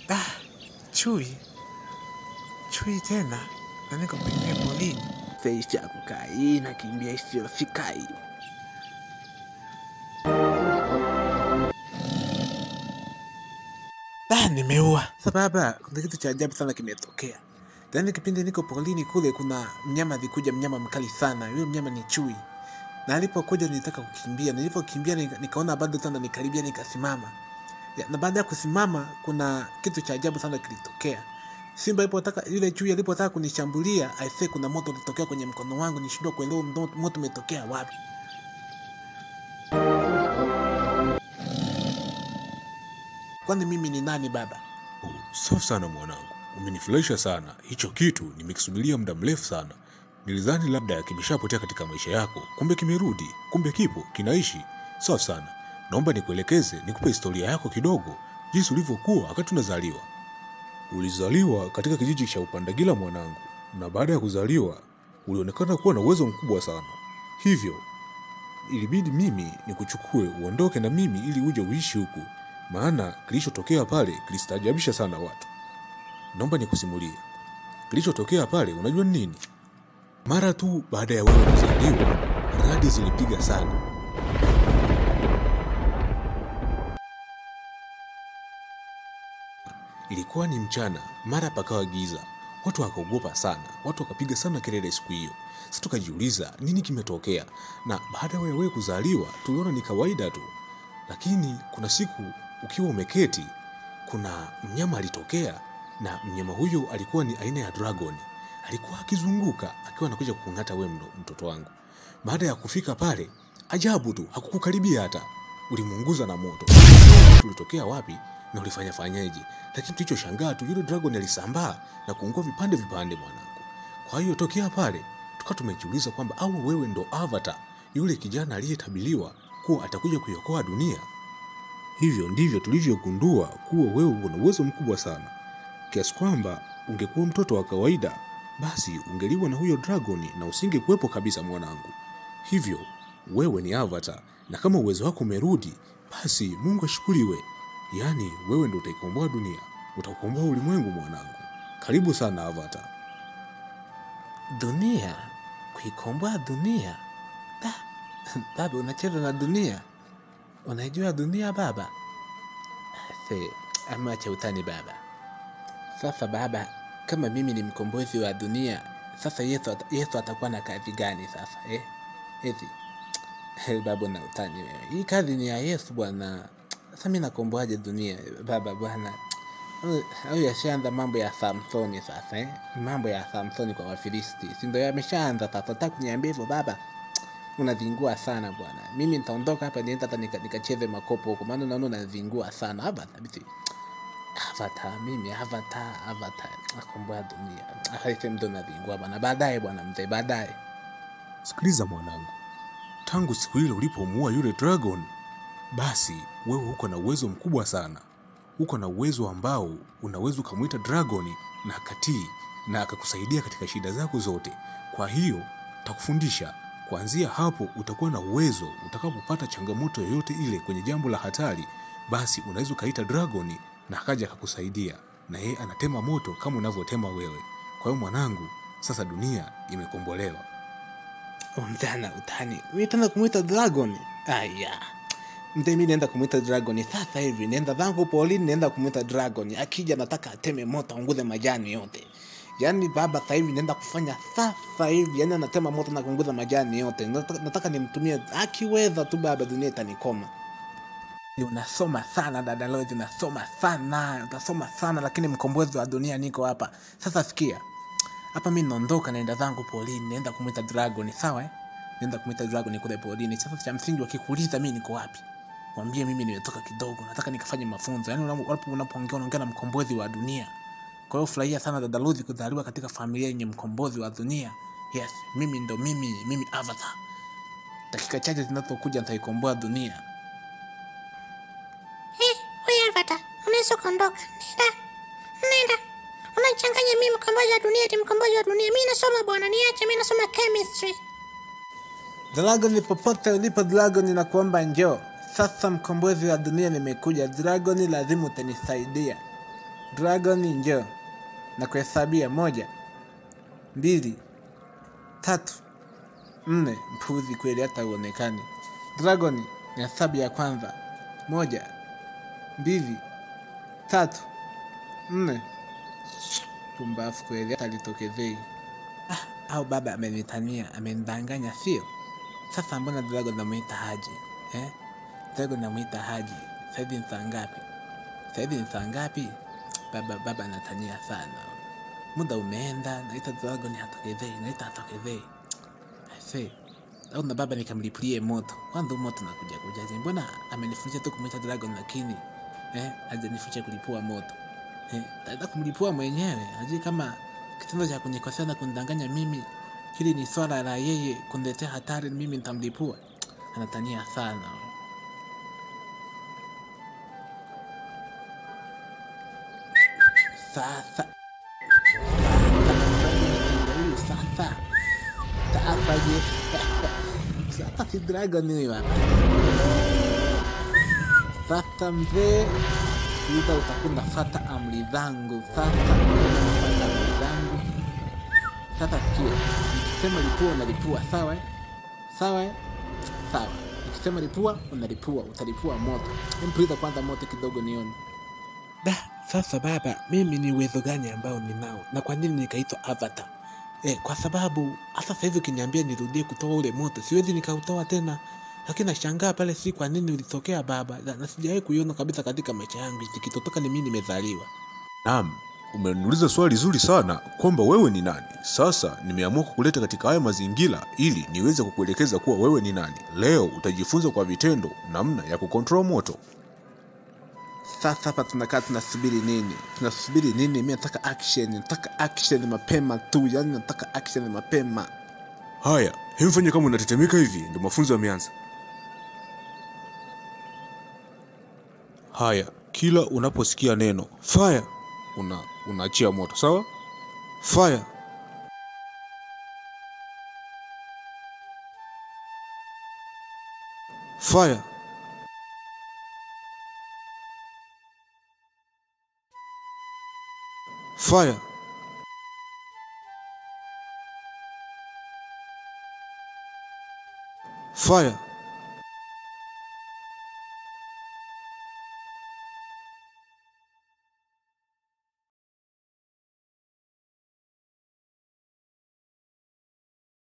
Ah, chui chui tena na niko pengine polini. Feisha kukai nakimbia isiyosikai. Ah, nimeua. Sasa baba, kuna kitu cha ajabu sana kimetokea. Yaani kipindi niko polini kule, kuna mnyama alikuja, mnyama mkali sana. Yule mnyama ni chui, na alipokuja nilitaka kukimbia. Nilipokimbia nika- nikaona bado tena nikaribia, nikasimama. Ya, Na baada ya kusimama, kuna kitu cha ajabu sana kilitokea. Simba alipotaka yule chui alipotaka kunishambulia, aisee, kuna moto ulitokea kwenye mkono wangu, nishindwa kuelewa ndo- moto umetokea wapi. Kwani mimi ni nani baba? Oh, safi sana mwanangu, umenifurahisha sana. Hicho kitu nimekisubiria muda mrefu sana. Nilidhani labda kimeshapotea katika maisha yako, kumbe kimerudi, kumbe kipo kinaishi. Safi sana. Naomba nikuelekeze, nikupe historia yako kidogo, jinsi ulivyokuwa wakati unazaliwa. Ulizaliwa katika kijiji cha Upandagila mwanangu, na baada ya kuzaliwa ulionekana kuwa na uwezo mkubwa sana, hivyo ilibidi mimi nikuchukue uondoke na mimi ili uje uishi huku, maana kilichotokea pale kilistaajabisha sana watu. Naomba nikusimulie kilichotokea pale. Unajua ni nini? Mara tu baada ya wewe kuzaliwa, radi zilipiga sana. Ilikuwa ni mchana, mara pakawa giza. Watu wakaogopa sana, watu wakapiga sana kelele siku hiyo. Sasa tukajiuliza nini kimetokea, na baada ya wewe kuzaliwa tuliona ni kawaida tu, lakini kuna siku ukiwa umeketi, kuna mnyama alitokea, na mnyama huyo alikuwa ni aina ya dragon. Alikuwa akizunguka akiwa anakuja kukung'ata wewe mdo- mtoto wangu. Baada ya kufika pale, ajabu tu, hakukukaribia hata, ulimuunguza na moto. Tulitokea wapi na ulifanya fanyaje? Lakini tulichoshangaa tu, yule dragon alisambaa na kuungua vipande vipande, mwanangu. Kwa hiyo tokea pale tukawa tumejiuliza kwamba au wewe ndo Avatar, yule kijana aliyetabiliwa kuwa atakuja kuiokoa dunia. Hivyo ndivyo tulivyogundua kuwa wewe una uwezo mkubwa sana, kiasi kwamba ungekuwa mtoto wa kawaida, basi ungeliwa na huyo dragoni na usingekuwepo kabisa, mwanangu. Hivyo wewe ni Avatar, na kama uwezo wako umerudi, basi Mungu ashukuriwe. Yaani wewe ndo utaikomboa dunia, utaukomboa ulimwengu, mwanangu. Karibu sana Avatar. Dunia, kuikomboa dunia. Da, baba unacheza na dunia, unaijua dunia baba? Se, amacha utani baba. Sasa baba, kama mimi ni mkombozi wa dunia, sasa Yesu, ata- Yesu atakuwa na kazi gani sasa eh? Eti baba na utani wewe, hii kazi ni ya Yesu bwana. Sasa mimi nakomboaje dunia baba bwana? au yashaanza mambo ya Samsoni sasa eh? mambo ya Samsoni kwa Wafilisti, si ndio yameshaanza sasa? Nataka kuniambia hivyo baba? Unazingua sana bwana. Mimi nitaondoka hapa nienda hata nika- nikacheze makopo huko, maana naona unazingua sana Avatar. Bisi Avatar, mimi Avatar, Avatar nakomboa dunia. Haise mtu unazingua bwana. Baadaye bwana mzee, baadaye. Sikiliza mwanangu, tangu siku ile ulipomuua yule dragon, basi wewe uko na uwezo mkubwa sana. Uko na uwezo ambao unaweza ukamwita dragoni na akatii na akakusaidia katika shida zako zote. Kwa hiyo takufundisha kuanzia hapo, utakuwa na uwezo utakapopata changamoto yoyote ile kwenye jambo la hatari, basi unaweza ukaita dragoni na akaja akakusaidia, na yeye anatema moto kama unavyotema wewe. Kwa hiyo mwanangu, sasa dunia imekombolewa. Mtana utani. Mimi tena kumwita dragon. Aya. Mzee mimi naenda kumwita dragon sasa hivi. Nenda zangu polini naenda kumwita dragon. Akija nataka ateme moto aunguze majani yote. Yaani baba sasa hivi naenda kufanya sasa hivi. Yaani anatema moto na kuunguza majani yote. Nataka, nataka nimtumie akiweza tu baba dunia itanikoma. Unasoma sana dada Lois, unasoma sana, utasoma sana lakini mkombozi wa dunia niko hapa. Sasa sikia hapa mi naondoka naenda zangu polini naenda kumwita dragon sawa eh? naenda kumwita dragon kule polini sasa cha msingi wakikuuliza mi niko wapi mwambie mimi nimetoka kidogo nataka nikafanye mafunzo yaani unapo- unapo- unapoongea unaongea na mkombozi wa dunia kwa hiyo furahia sana dada Luzi kuzaliwa katika familia yenye mkombozi wa dunia yes mimi ndo mimi mimi avatar dakika chache zinazokuja nitaikomboa dunia Eh, wewe Avatar, unaweza kuondoka. Nenda. Nenda. Unachanganya mimi mkombozi wa dunia, eti mkombozi wa dunia. Mimi nasoma bwana, niache mimi nasoma chemistry. Dragon popote ulipo Dragon na kuomba njoo. Sasa mkombozi wa dunia nimekuja. Dragon lazima utanisaidia. Dragon njoo na kuhesabia moja, mbili, tatu, nne. Mpuzi kweli, hata uonekani. Dragon ni hesabu ya kwanza, moja, mbili, tatu, nne. Pumbafu kweli, hata litokezei. Ah, au baba amenitania, amenidanganya, sio? Sasa mbona Dragon namwita Haji eh? Dragon namwita Haji. Saizi ni saa ngapi? Saizi ni saa ngapi? Baba baba anatania sana. Muda umeenda, naita Dragon hatokezei, naita hatokezei. Aisee. Au na baba nikamlipulie moto. Kwanza huu moto nakuja kujaje? Mbona amenifundisha tu kumwita Dragon lakini eh, hajanifundisha kulipua moto. Eh, taenda kumlipua mwenyewe. Hajui kama kitendo cha kunikosea na kunidanganya mimi hili ni swala la yeye kuniletea hatari, mimi nitamlipua. Anatania sana. Sasa huyu sasa sasa je, sasa si dragon huyu hapa. Sasa mzee, ida utakuwa unafata amri zangu. Sasa unafata amri zangu. Sasa sikia, nikisema lipua unalipua, sawa eh? Sawa eh? Sawa. Nikisema lipua unalipua, utalipua moto. Empuliza kwanza moto kidogo nione. Da, sasa baba, mimi ni uwezo gani ambao ninao na kwa nini nikaitwa Avatar? Eh, kwa sababu hata sasa hivi ukiniambia nirudie kutoa ule moto siwezi nikautoa tena, lakini nashangaa pale, si kwa nini ulitokea baba, na, na sijawahi kuiona kabisa katika maisha yangu, ikitotoka ni mimi nimezaliwa. Naam, umeniuliza swali zuri sana kwamba wewe ni nani. Sasa nimeamua kukuleta katika haya mazingira ili niweze kukuelekeza kuwa wewe ni nani. Leo utajifunza kwa vitendo namna ya kukontrol moto. Sasa hapa tunakaa tunasubiri nini? Tunasubiri nini? Mimi nataka action, nataka action mapema tu, yani nataka action mapema. Haya, hemfanye kama unatetemeka hivi, ndio mafunzo yameanza. Haya, kila unaposikia neno fire una unaachia moto, sawa? Fire. Fire. Fire. Fire.